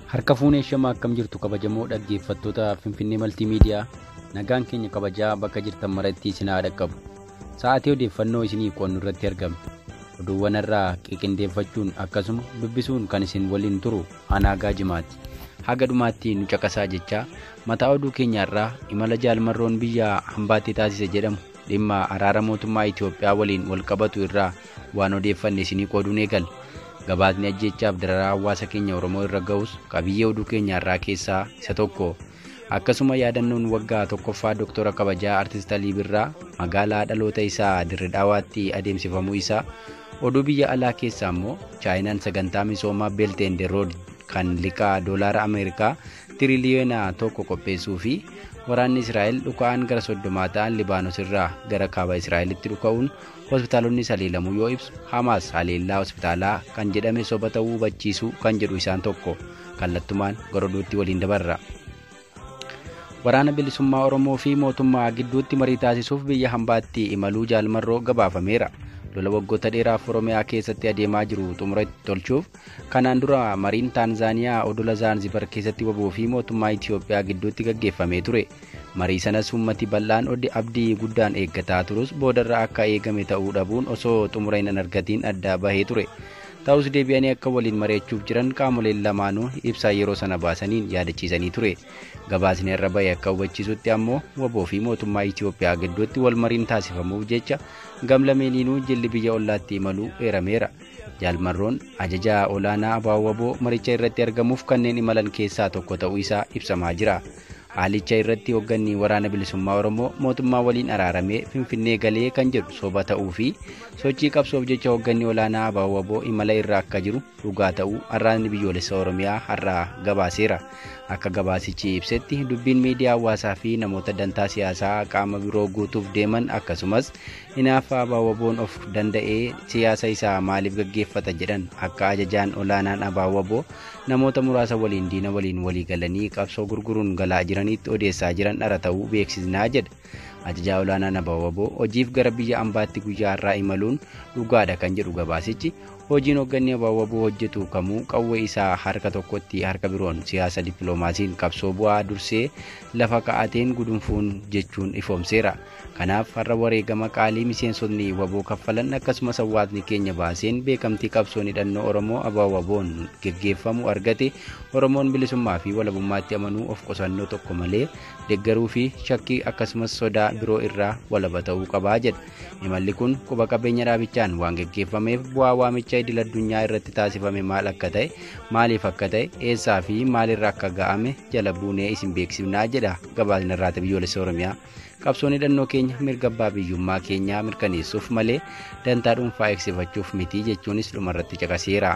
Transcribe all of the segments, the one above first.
Harka fuunee shamaa akkam jirtu kabajamoo dhaggeeffattoota Finfinnee Maltiimiidiyaa nagaan keenya kabajaa bakka jirtan maratti isin haa dhaqqabu. Sa'aatii odeeffannoo isinii qoonnu irratti argama. Oduuwwan irraa qiqindeeffachuun akkasuma dubbisuun kan isin waliin turu anaagaa jimaati. Haga dhumaatti nu caqasaa jechaa mataa oduu keenyaarraa imala jaalmarroon biyya hambaatti taasise jedhamu dhimma araara mootummaa Itoophiyaa waliin wal qabatu irraa waan odeeffanne isinii qooduun eegalla. gabaasni ajjeechaaf dararaa hawaasa keenya oromoo irra ga'us qabiyyee oduu keenyaarraa keessaa isa tokko akkasuma yaadannoon waggaa tokkoffaa dooktora kabajaa artist alii birraa magaalaa dhaloota isaa dirridhaawaatti adeemsifamuu isaa oduu biyya alaa keessaa immoo chaayinaan sagantaa misoomaa beelt and rood kan liqaa doolaara ameerikaa tiriliyoona tokko qopheessuu fi waraanni israa'el dhuka'aan gara soddomaa ta'an libaanos irraa gara kaaba israa'elitti dhuka'uun hospitaalonni saliilamuu yoo ibsu hamaas haleellaa hospitaalaa kan jedhame soba ta'uu hubachiisuu kan jedhu isaan tokko kallattumaan goroduutti waliin dabarra. Waraana bilisummaa Oromoo fi mootummaa gidduutti marii taasisuuf biyya hambaatti imaluu jaalmarroo gabaafameera. lola waggoota dheeraaf oromiyaa keessatti adeemaa jiru xumura itti tolchuuf kanaan dura mariin taanzaaniyaa odola zaanzibar keessatti waboo fi mootummaa itiyoophiyaa gidduutti gaggeeffamee ture marii sanas ummati bal'aan oddi abdii guddaan eeggataa turus boodarra akka eegame ta'uu dhabuun osoo xumura hin argatiin adda bahee ture ta'us deebi'anii akka waliin mari'achuuf jiran qaamoleen lamaanuu ibsaa yeroo sana baasaniin yaadachiisanii ture gabaasni irra bahe akka hubachiisutti ammoo waboo fi mootummaa itiyoophiyaa gidduutti wal mariin taasifamuuf jecha gamlameeniinuu jilli biyya ollaatti imaluu eerameera jaalmarroon ajajaa olaanaa abbaa waboo maricha irratti argamuuf kanneen imalan keessaa tokko ta'uu isaa ibsamaa jira haalicha irratti hoogganni waraana bilisummaa oromoo mootummaa waliin araaramee finfinnee galee kan jedhu soba ta'uu fi sochii qabsoof jecha hoogganni olaanaa abbaa waboo imala irra akka jiru dhugaa ta'uu arraanni biyyoolessa oromiyaa har'aa gabaaseera akka gabaasichi ibsetti dubbiin miidiyaa hawaasaa fi namoota dantaa siyaasaa qaama biroo guutuuf deeman akkasumas hinaaffaa abbaa waboon of danda'ee siyaasa isaa maaliif gaggeeffata jedhan akka ajajaan olaanaan abbaa waboo namoota muraasa waliin diina waliin walii galanii qabsoo gurguruun galaa jiranitti odeessaa jiran dhara ta'uu beeksisnaa jedha ajajaa olaanaan abbaa waboo hojiif gara biyya ambaatti guyyaa har'aa imaluun dhugaadha kan jedhu gabaasichi hojiin hoogganni abbaa waboo hojjetu kamuu qawwee isaa harka tokkotti harka biroon siyaasa dippiloomaasiin qabsoo bu'aa dursee lafa ka'ateen gudunfuun jechuun ifoomseera kanaaf har'a wareegama qaalii miseensonni waboo kaffalan akkasumas hawaasni keenya baaseen beekamtii qabsoon hidhannoo oromoo abbaa waboon geggeeffamu argate oromoon bilisummaa fi walabummaatti amanuu of qusannoo tokko malee deeggaruu fi shakkii akkasumas sodaa biroo irraa walaba ta'uu qabaa jedha imalli kun quba qabeenya dhaabichaan waan geggeeffameef bu'aa waamicha idil addunyaa irratti taasifame maal akka ta'e maaliif akka ta'e eessaa fi maalirra akka ga'ame jala buunee isin beeksifnaa jedha gabaasni irraata biyyoolessa oromiyaa qabsoon hidhannoo keenya mirga abbaa biyyummaa keenyaa mirkaneessuuf malee dantaa dhuunfaa eegsifachuuf miti jechuunis dhumarratti caqaseera.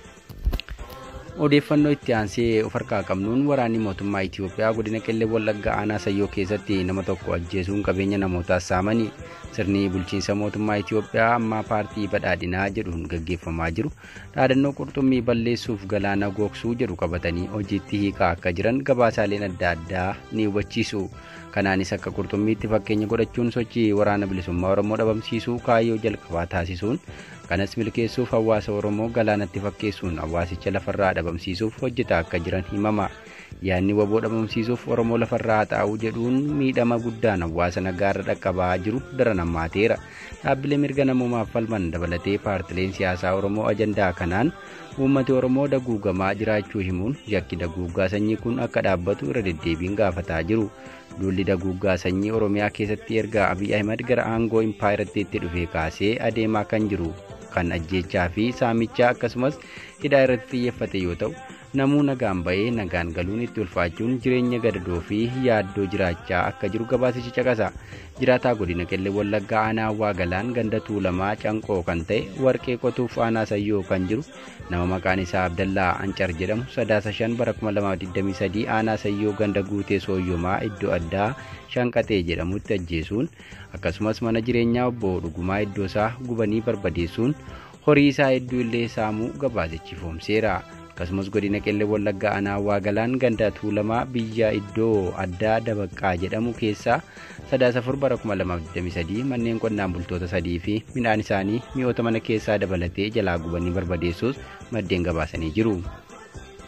odeeffannoo itti aansee of harkaa qabnuun waraanni mootummaa Itiyoophiyaa godina qellee wallaggaa aanaa sayyoo keessatti nama tokko ajjeesuun qabeenya namootaas saamanii sirni bulchiinsa mootummaa Itiyoophiyaa ammaa paartii badhaadhinaa jedhuun gaggeeffamaa jiru dhaadannoo qurxummii balleessuuf galaana gogsuu jedhu qabatanii hojiitti hiikaa akka jiran gabaasaaleen adda addaa ni hubachiisu. kanaanis akka qurxummiitti fakkeenya godhachuun sochii waraana bilisummaa oromoo dhabamsiisuu kaayyoo jalqabaa taasisuun kanas milkeessuuf hawaasa oromoo galaanatti fakkeessuun hawaasicha lafarraa dhabamsiisuuf hojjetaa akka jiran himama yaadni waboo dhabamsiisuuf oromoo lafarraa xaa'uu jedhuun miidhama guddaan hawaasa nagaarra dhaqqabaa jiru daran hammaateera dhaabbilee mirga namoomaaf falman dabalatee paartileen siyaasaa oromoo ajandaa kanaan uummati oromoo daguugamaa jiraachuu himuun yakki daguugaa sanyii kun akka dhaabbatu irra deddeebiin gaafataa jiru duulli daguugaa sanyii oromiyaa keessatti erga abiy ahimad gara aangoo impaayiratti itti dhufee kaasee adeemaa kan jiru kan ajjeechaa fi saamichaa akkasumas hidhaa irratti xiyyeeffate yoo ta'u namuu nagaan ba'ee nagaan galuun itti ulfaachuun jireenya gadadoo fi yaaddoo jiraachaa akka jiru gabaasichi caqasa jiraataa godina qellee wallaggaa aanaa waa galaan ganda tuulamaa canqoo kan ta'e warqee qotuuf aanaa sayyoo kan jiru nama maqaan isaa abdallaa ancar jedhamu sadaasa shan bara 2023 aanaa sayyoo ganda guutee sooyyomaa iddoo addaa shanqaxee jedhamutti ajjeesuun akkasumas mana jireenyaa obbo dhugumaa iddoo isaa gubanii barbadeessuun horii isaa hedduu illee saamuu gabaasichi ifoomseera. akkasumas godina qellee wallaggaa aanaa waagalaan ganda tuulamaa biyya iddoo addaa dabaqqaa jedhamu keessaa sadaasa afur bara 2023 manneen qonnaan bultoota sadii fi midhaan isaanii mi'oota mana keessaa dabalatee jalaa gubanii barbadeessuus maddeen gabaasanii jiru.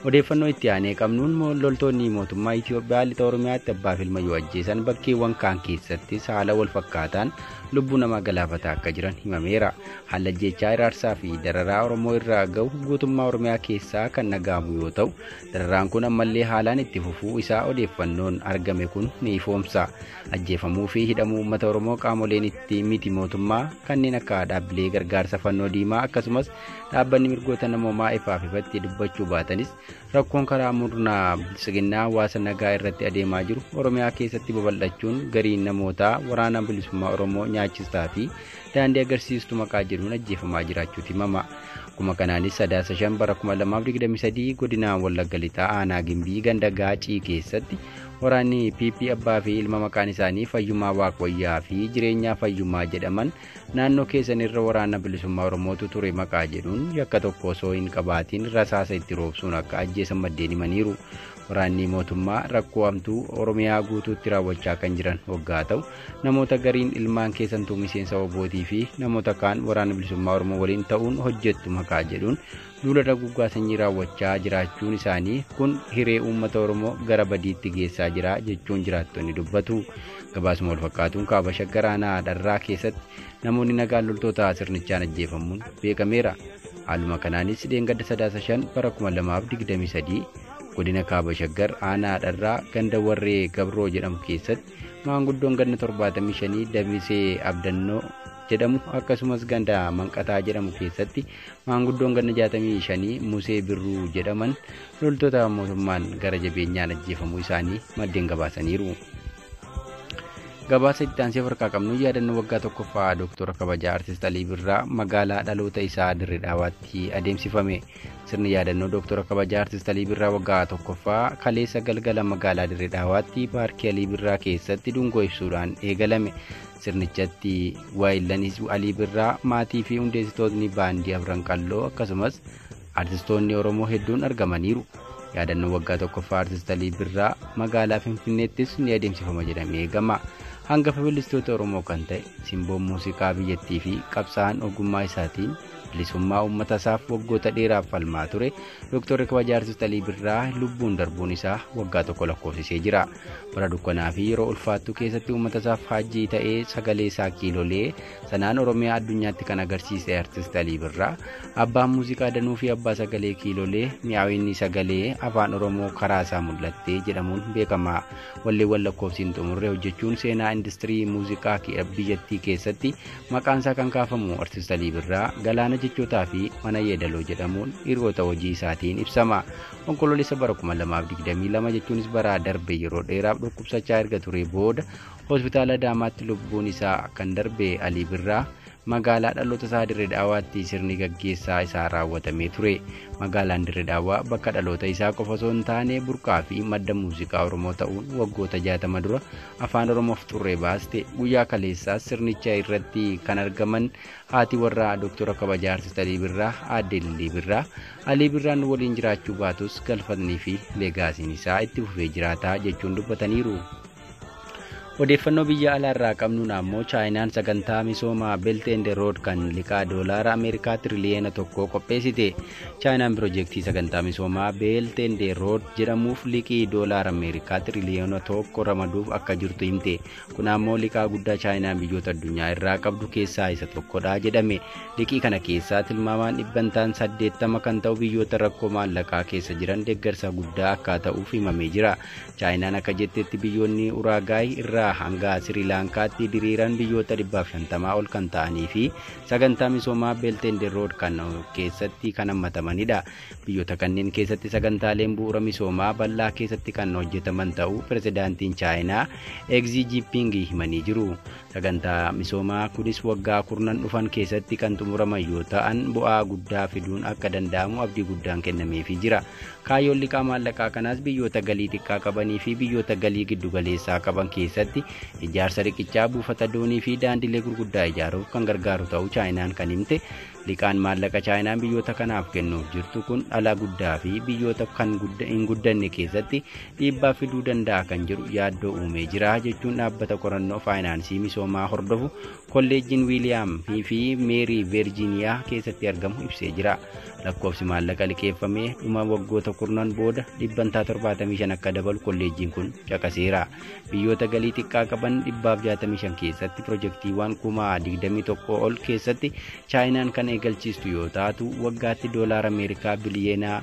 Odeeffannoo itti aanee qabnuun loltoonni mootummaa Itoophiyaa lixa Oromiyaatti abbaaf ilma yoo ajjeesan bakkeewwan kaan keessatti haala wal fakkaataan lubbuu namaa galaafataa akka jiran himameera. Haala ajjechaa iraarsaa fi dararaa Oromoo irraa gahu guutummaa Oromiyaa keessaa kan nagaamu yoo ta'u, dararaan kun ammallee haalaan itti fufuu isaa odeeffannoon argame kun ni ifoomsa. Ajjeefamuu fi hidhamuu uummata Oromoo qaamoleen itti miti mootummaa kanneen akka dhaabbilee gargaarsa fannoo diimaa akkasumas dhaabbanni mirgoota namoomaa ifaaf ifatti dubbachuu baatanis rakkoon karaa murnaa bilisiginnaa hawaasa nagaa irratti adeemaa jiru Oromiyaa keessatti babal'achuun gariin namootaa waraana bilisummaa Oromoo nyaachistaa fi daandii agarsiistuu maqaa jedhuun ajjeefamaa jiraachuuti himama. Akkuma kanaanis sadaasa shan bara 2023 godina Wallagga Lixaa aanaa Gimbii ganda Gaacii keessatti waraanni PP abbaa fi ilma maqaan isaanii fayyummaa waaqwayyaa fi jireenyaa fayyummaa jedhaman naannoo keessan irra waraana bilisummaa Oromootu ture maqaa jedhuun yakka tokko osoo hin qabaatiin rasaasa itti roobsuun akka ajjeesan maddeen himaniiru. Waraanni mootummaa rakkoo hamtuu Oromiyaa guutuutti raawwachaa kan jiran waggaa ta'u namoota gariin ilmaan keessantuu miseensa obootii fi namoota kaan waraana bilisummaa Oromoo waliin ta'uun hojjettu maqaa jedhuun duula duguggaa sanyii raawwachaa jiraachuun isaanii kun hiree uummata Oromoo gara badiitti geessaa jira jechuun jiraattonni dubbatu. Gabaasuma wal fakkaatuun kaaba shaggar aanaa dharraa keessatti namoonni nagaan loltoota sirnichaan ajjeefamuun beekameera. Haaluma kanaanis dheengadda sadaasa shan bara 2023 godina kaaba shaggar aanaa dharraa ganda warree gabroo jedhamu keessatti maanguddoon ganna 75 dabisee abdannoo jedhamu akkasumas ganda manqataa jedhamu keessatti maanguddoon ganna 65 musee birruu jedhaman loltoota mootummaan gara jabeenyaan ajjeefamuu isaanii maddeen gabaasaniiru. gabaasa itti aansee harkaa qabnu yaadannoo waggaa tokkoffaa dooktora kabajaa artist Alii Birraa magaalaa dhaloota isaa Dirree Dhaawaatti adeemsifame. Sirni yaadannoo dooktora kabajaa artist Alii Birraa waggaa tokkoffaa kaleessa galgala magaalaa Dirree Dhaawaatti paarkii Alii Birraa keessatti dungoo ibsuudhaan eegalame. Sirnichatti waayillan Alii Birraa maatii fi hundeessitootni baandii afran qalloo akkasumas artistoonni Oromoo hedduun argamaniiru. Yaadannoo waggaa tokkoffaa artist Alii Birraa magaalaa Finfinneettis ni adeemsifama jedhamee eegama. hangafa weellistoota Oromoo kan ta'e simboon muuziqaa biyyattii fi qabsaa'aan ogummaa isaatiin bilisummaa uummata isaaf waggoota dheeraaf falmaa ture Dooktarri kabajaa artist Alii Birraa lubbuun darbuun isaa waggaa tokko lakkoofsisee jira. Bara dukkanaa fi yeroo ulfaattuu keessatti uummata isaaf haajjii ta'ee sagalee isaa kiilolee sanaan Oromiyaa addunyaatti kan agarsiise artist Alii Birraa abbaan muuziqaa danuu fi abbaa sagalee kiilolee mi'aawinni sagalee afaan Oromoo karaa isaa mul'attee jedhamuun beekama. Walleewwan lakkoofsiin xumurre hojjechuun seenaa industirii muuziqaa biyyattii keessatti maqaan isaa kan kaafamu artist Alii Birraa galaana jechootaa fi mana yeedaloo jedhamuun hiriyoota hojii isaatiin ibsama. Onkoloolessa bara 2022 jechuunis bara darbe yeroo dheeraaf dhukkubsachaa erga ture booda hospitaala Adaamaatti lubbuun isaa kan darbe Alii Birraa magaalaa dhaloota isaa Dirree Dhaawaatti sirni gaggeessaa isaa raawwatamee ture. Magaalaan Dirree Dhaawaa bakka dhaloota isaa qofa osoo hin taane burqaa fi madda muuziqaa Oromoo ta'uun waggoota jaatama dura afaan Oromoof xurree baaste guyyaa kaleessaas sirnicha irratti kan argaman haati warraa Dooktora Kabajaa Artist Alii Birraa aadde Lillii Birraa Alii Birraan waliin jiraachuu baatus galfatnii fi leegaasiin isaa itti fufee jiraataa jechuun dubbataniiru. odeeffannoo biyya alaarraa qabnuun ammoo chaayinaan sagantaa misoomaa belt and road kan liqaa doolaara ameerikaa tiriliyeena tokko qopheessite chaayinaan piroojeektii sagantaa misoomaa belt and road jedhamuuf liqii doolaara ameerikaa tiriliyeena tokko ramaduuf akka jirtu himte kun ammoo liqaa guddaa chaayinaan biyyoota addunyaa irraa qabdu keessaa isa tokkodha jedhame liqii kana keessaa tilmaamaan dhibbantaan saddeettama kan ta'u biyyoota rakkoo maallaqaa keessa jiran deeggarsa guddaa akka ta'uuf himamee jira chaayinaan akka jettetti biyyoonni uraagaay irraa hanga siriilaankaatti diriiran biyyoota dhibbaaf shantamaa ol kan ta'anii fi sagantaa misoomaa beeltende rood kan keessatti kan hammatamanidha. Biyyoota kanneen keessatti sagantaaleen bu'uura misoomaa bal'aa keessatti kan hojjetaman ta'uu pirezidaantiin chaayinaa egzii jiiping himanii jiru. Sagantaa misoomaa kunis waggaa kurnan dhufan keessatti kan xumuraman yoo ta'an bu'aa guddaa fiduun akka danda'amu abdii guddaan kennameefii jira. Kaayyoon liqaa maallaqaa kanaas biyyoota galii xiqqaa qabanii fi biyyoota galii giddugaleessaa qaban keessatti keessatti ijaarsa riqichaa buufata doonii fi daandilee gurguddaa ijaaruuf kan gargaaru ta'uu chaayinaan kan himte liqaan maallaqa chaayinaan biyyoota kanaaf kennuuf jirtu kun dhalaa guddaa fi biyyoota kan hin guddanne keessatti dhiibbaa fiduu danda'a kan jedhu yaaddoo uumee jira jechuun dhaabbata qorannoo faayinaansii misoomaa hordofu kolleejjiin wiiliyaam fi meerii veerjiiniyaa keessatti argamu ibsee jira. lakkoofsi maallaqa liqeeffamee dhuma waggoota kurnan booda dhibbantaa 75 akka dabalu kolleejjiin kun caqaseera. Biyyoota galii xiqqaa qaban 165 keessatti pirojektiiwwan kumaa 21 ol keessatti chaayinaan kan eegalchiistu yoo taatu waggaatti doolaara Ameerikaa biliyeenaa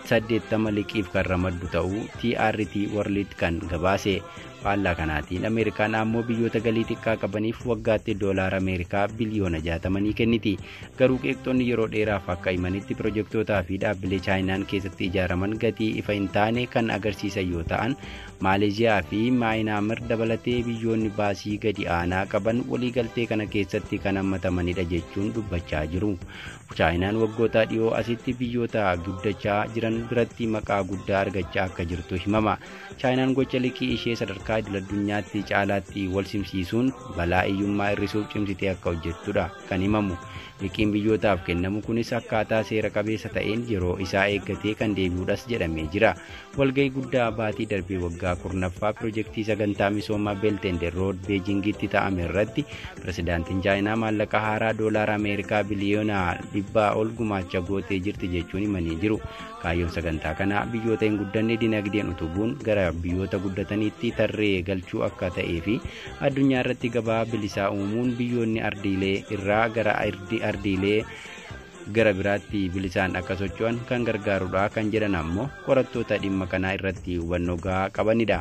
80 liqiif kan ramaddu ta'uu TRT World kan gabaase. faallaa kanaatiin ameerikaan ammoo biyyoota galii xiqqaa qabaniif waggaatti doolaara ameerikaa biliyoona 60 kenniti garuu qeeqxoonni yeroo dheeraaf akka himanitti pirojektoota fi dhaabbilee chaayinaan keessatti ijaaraman gatii ifa hin taane kan agarsiisan yoo ta'an maaleeziyaa fi maayinaamir dabalatee biyyoonni baasii gadi aanaa qaban waliigaltee kana keessatti kan hammatamanidha jechuun dubbachaa jiru chaayinaan waggoota dhiyoo asitti biyyoota guddachaa jiran biratti maqaa guddaa argachaa akka jirtu himama chaayinaan gocha liqii ishee sadarkaa idil addunyaatti caalaatti wal simsiisuun balaa hiyyummaa hir'isuuf cimsitee akka hojjettudha kan himamu liqiin biyyootaaf kennamu kunis akkaataa seera qabeessa ta'een yeroo isaa eeggatee kan deebi'uudhas jedhamee jira walgahii guddaa baatii darbee waggaa kurnaffaa pirojektii sagantaa misoomaa beeltende rood beejingitti ta'ame irratti pirezidaantiin chaayinaa maallaqa haaraa doolaara ameerikaa biliyoona dhibbaa ol gumaacha gootee jirti jechuun himanii jiru kaayyoon sagantaa kanaa biyyoota hin guddanne dinagdeen utubuun gara biyyoota guddataniitti tarree galchuu akka ta'ee fi addunyaa irratti gabaa bilisaa uumuun biyyoonni ardiilee irraa gara ardiilee gara biraatti bilisaan akka socho'an kan gargaarudha kan jedhan ammoo qorattoota dhimma kanaa irratti hubannoo gahaa qabanidha.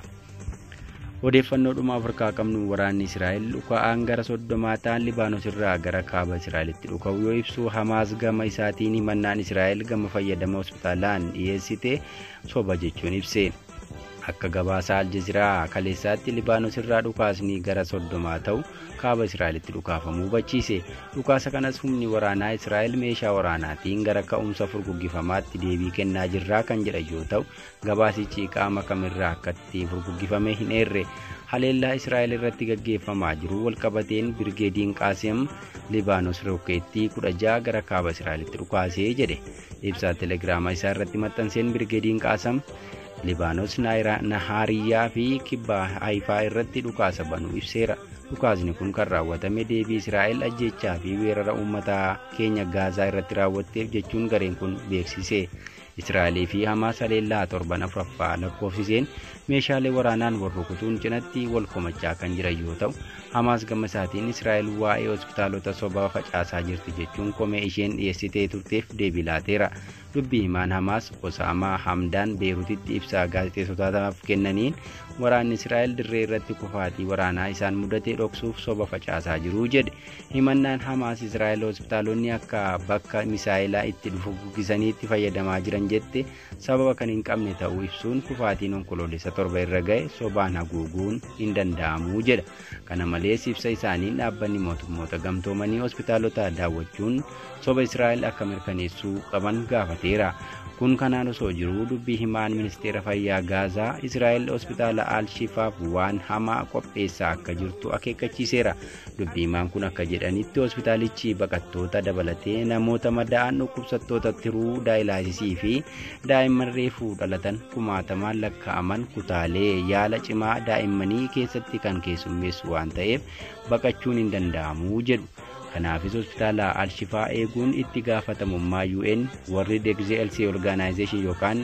odeeffannoo dhuma afrikaa qabnu waraanni israa'el dhuka'aan gara soddomaa ta'an libaanos irraa gara kaaba israa'elitti dhuka'u yoo ibsu hamaas gama isaatiin himannaan israa'el gama fayyadama hospitaalaan dhiyeessite soba jechuun ibse akka gabaasa aljaziraa kaleessaatti libaanos irraa dhukaasni gara soddomaa ta'u kaaba israa'elitti dhukaafamuu hubachiise dhukaasa kanas humni waraanaa israa'el meeshaa waraanaatiin gara ka'umsa furguggifamaatti deebii kennaa jirraa kan jedhan yoo ta'u gabaasichi qaama kamirraa akkatti furguggifame hin eerre haleellaa israa'el irratti gaggeeffamaa jiru walqabateen birgeediin qaasim libaanos rookeettii 16 gara kaaba israa'elitti dhukaasee jedhe ibsaa telegiraama isaa irratti maxxanseen birgeediin qaasam libaanos nahaariyyaa fi kibba haayifaa irratti dhukaasa banuu ibseera dhukaasni kun kan raawwatame deebii israa'el ajjechaa fi weerara uummata keenya gaazaa irratti raawwatteef jechuun gareen kun beeksise israa'elii fi hamaas haleellaa torban afuraffaa lakkoofsiseen meeshaalee waraanaan wal rukutuun cinatti wal komachaa kan jiran yoo ta'u hamaas gama isaatiin israa'el waa'ee hospitaalota sobaa facaasaa jirti jechuun komee isheen dhiyeessitee turteef deebii laateera dubbii himaan hamaas osaamaa hamdaan beerutitti ibsaa gaazexeessotaaf kennaniin waraanni israa'el dirree irratti kufaatii waraanaa isaan mudatee dhoksuuf soba facaasaa jiru jedhe himannaan hamaas israa'el hospitaalonni akka bakka misaa'ilaa itti dhufu guggisaniitti fayyadamaa jiran jette sababa kan hin qabne ta'uu ibsuun kufaatiin onkoloolessa torba irra ga'e sobaan haguuguun hin danda'amu jedha kana malees ibsa isaaniin dhaabbanni mootummoota gamtoomanii hospitaalota daawwachuun soba israa'el akka mirkaneessuu qaban gaafateera kun kanaan osoo jiruu dubbii himaan ministeera fayyaa gaazaa israa'el hospitaala al-shifaaf waan hamaa qopheessaa akka jirtu akeekkachiiseera dubbii himaan kun akka jedhanitti hospitaalichi baqattoota dabalatee namoota madaa'an dhukkubsattoota tiruu daa'ilaasisii fi daa'imman reefuu dhalatan kumaatamaan lakkaa'aman kutaalee yaala cimaa daa'immanii keessatti kan keessummeessu waan ta'eef baqachuun hin danda'amu jedhu. kanaafis hospitaala alshifaa eeguun itti gaafatamummaa un warri degzlc organization yookaan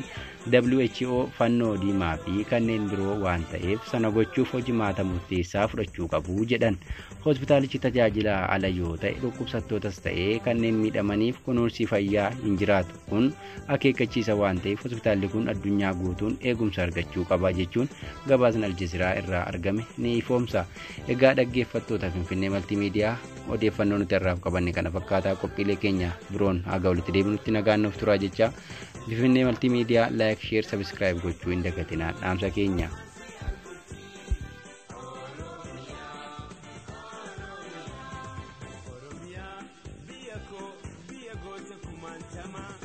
who fannoo diimaa fi kanneen biroo waan ta'eef sana gochuuf hojimaata murteessaa fudhachuu qabu jedhan hospitaalichi tajaajila ala yoo ta'e dhukkubsattootas ta'ee kanneen miidhamaniif kunuunsi fayyaa hin jiraatu kun akeekkachiisa waan ta'eef hospitaalli kun addunyaa guutuun eegumsa argachuu qaba jechuun gabaasni aljaziraa irraa argame ni ifoomsa egaa dhaggeeffattoota finfinnee maltiimiidiyaa odeeffannoo nuti irraaf qabanne kana fakkaataa qophiilee keenya biroon haga walitti deebinutti nagaan nuuf turaa jecha finfinnee maltiimiidiyaa laayik sheer sabiskiraayib gochuu hin dagatinaa dhaamsa keenya. Oromiyaa biyya koo biyya goota kumaantamaa.